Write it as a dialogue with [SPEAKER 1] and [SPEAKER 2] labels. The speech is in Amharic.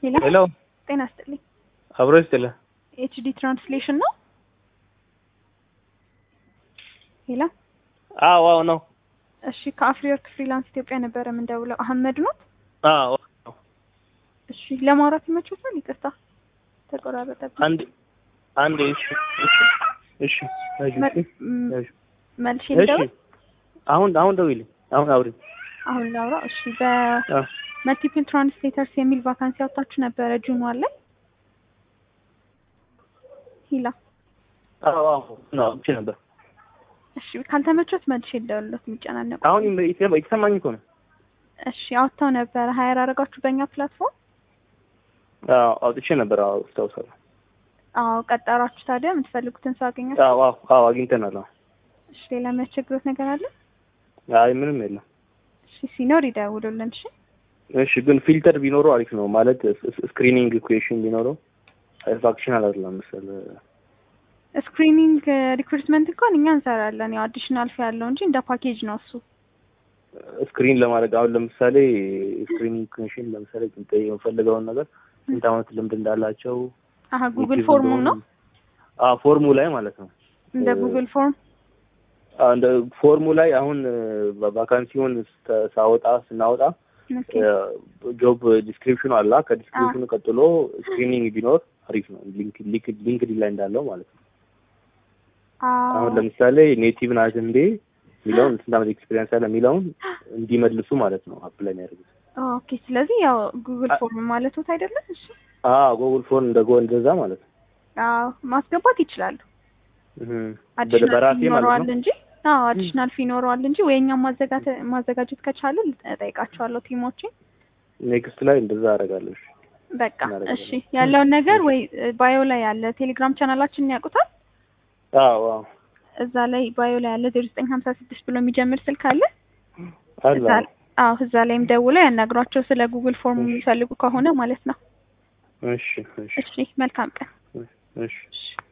[SPEAKER 1] ሄሎ
[SPEAKER 2] ሄሎ
[SPEAKER 1] ጤና ይስጥልኝ።
[SPEAKER 2] አብሮ ይስጥልህ።
[SPEAKER 1] ኤችዲ ትራንስሌሽን ነው። ሄሎ
[SPEAKER 2] አዎ አዎ ነው።
[SPEAKER 1] እሺ ከአፍሪወርክ ፍሪላንስ ኢትዮጵያ ነበረ የምንደውለው። አህመድ ኖት?
[SPEAKER 2] አዎ
[SPEAKER 1] እሺ ለማውራት ይመችዎታል? ይቅርታ ተቆራረጠብኝ።
[SPEAKER 2] አንድ አንድ እሺ እሺ እሺ
[SPEAKER 1] መ-
[SPEAKER 2] እሺ
[SPEAKER 1] ም-
[SPEAKER 2] እሺ
[SPEAKER 1] መልሼ
[SPEAKER 2] እሺ
[SPEAKER 1] ልደውል?
[SPEAKER 2] አሁን አሁን ደውይልኝ። አሁን አውሪ።
[SPEAKER 1] አሁን ላውራ። እሺ
[SPEAKER 2] አ
[SPEAKER 1] በመልቲፕል ትራንስሌተርስ የሚል ቫካንሲ አውጥታችሁ ነበረ ጁን ዋን ላይ ሂላ።
[SPEAKER 2] አዎ አዎ ነው ብቻ ነበር።
[SPEAKER 1] እሺ ካልተመቾት መልሼ ልደውልለት የሚጨናነቁ
[SPEAKER 2] አሁን ይሰማ- የተሰማኝ እኮ ነው።
[SPEAKER 1] እሺ አውጥተው ነበረ ሀይር አደረጋችሁ በእኛ ፕላትፎርም።
[SPEAKER 2] አዎ አውጥቼ ነበር። አዎ አስታውሳለሁ።
[SPEAKER 1] አዎ ቀጠራችሁ። ታዲያ የምትፈልጉትን ሰው አገኛችሁ?
[SPEAKER 2] አዎ አዎ አዎ አግኝተናል። አዎ
[SPEAKER 1] እሺ ሌላ የሚያስቸግሩት ነገር አለ?
[SPEAKER 2] አይ ምንም የለም።
[SPEAKER 1] እሺ ሲኖር ይደውሉልን። እሺ
[SPEAKER 2] እሺ ግን ፊልተር ቢኖረው አሪፍ ነው ማለት ስክሪኒንግ ኩዌሽን ቢኖረው ፋክሽናል አይደለም መሰለህ
[SPEAKER 1] ስክሪኒንግ ሪክሩትመንት እንኳን እኛ እንሰራለን። ያው አዲሽናል ፊ ያለው እንጂ እንደ ፓኬጅ ነው እሱ።
[SPEAKER 2] ስክሪን ለማድረግ አሁን ለምሳሌ ስክሪኒንግ ኮሚሽን ለምሳሌ ጥንጠ የምፈልገውን ነገር ስንት ዓመት ልምድ እንዳላቸው
[SPEAKER 1] አሀ ጉግል
[SPEAKER 2] ዩቲዩብ
[SPEAKER 1] ፎርሙ
[SPEAKER 2] እንደሆኑ-
[SPEAKER 1] ነው
[SPEAKER 2] አዎ ፎርሙ ላይ ማለት ነው።
[SPEAKER 1] እንደ
[SPEAKER 2] እ-
[SPEAKER 1] ጉግል ፎርም።
[SPEAKER 2] አዎ፣ እንደ ፎርሙ ላይ አሁን ቫካንሲውን ስተ- ሳወጣ ስናወጣ
[SPEAKER 1] ኦኬ
[SPEAKER 2] ጆብ ዲስክሪፕሽኑ አላ ከዲስክሪፕሽኑ ቀጥሎ ስክሪኒንግ ቢኖር አሪፍ ነው። ሊንክ ሊንክ ሊንክድኢን ላይ እንዳለው ማለት ነው። አሁን
[SPEAKER 1] አዎ
[SPEAKER 2] ለምሳሌ ኔቲቭ ናት እንዴ የሚለውን ስንት ዓመት ኤክስፔሪንስ አለ የሚለውን እንዲመልሱ ማለት ነው አፕላይ የሚያደርጉት።
[SPEAKER 1] ኦኬ። ስለዚህ ያው ጉግል
[SPEAKER 2] አ-
[SPEAKER 1] ፎርም ማለት ነው አይደለም? እሺ
[SPEAKER 2] አዎ ጉግል ፎን እንደ ጎ እንደዛ ማለት ነው።
[SPEAKER 1] አዎ ማስገባት ይችላሉ።
[SPEAKER 2] እህ
[SPEAKER 1] አዲሽናል
[SPEAKER 2] በራሴ
[SPEAKER 1] ፊ
[SPEAKER 2] ማለት
[SPEAKER 1] ይኖረዋል
[SPEAKER 2] ነው።
[SPEAKER 1] እንጂ አዎ አዲሽናል ፊ ይኖረዋል እንጂ ወይ እኛም ማዘጋጀት ማዘጋጀት ከቻለ እጠይቃቸዋለሁ ቲሞችን።
[SPEAKER 2] ኔክስት ላይ እንደዛ አደርጋለሁ። እሺ።
[SPEAKER 1] በቃ
[SPEAKER 2] እናደርጋለን።
[SPEAKER 1] እሺ ያለውን ነገር ወይ ባዮ ላይ ያለ ቴሌግራም ቻናላችንን ያውቁታል።
[SPEAKER 2] አዎ አዎ
[SPEAKER 1] እዛ ላይ ባዮ ላይ ያለ ዜሮ ዘጠኝ ሀምሳ ስድስት ብሎ የሚጀምር ስልክ አለ።
[SPEAKER 2] አለ
[SPEAKER 1] እዛ አዎ እዛ ላይም ደውለው ያናግሯቸው ስለ ጉግል ፎርም የሚፈልጉ ከሆነ ማለት ነው።
[SPEAKER 2] እሺ እሺ
[SPEAKER 1] እሺ መልካም ቀን።
[SPEAKER 2] እሺ
[SPEAKER 1] እሺ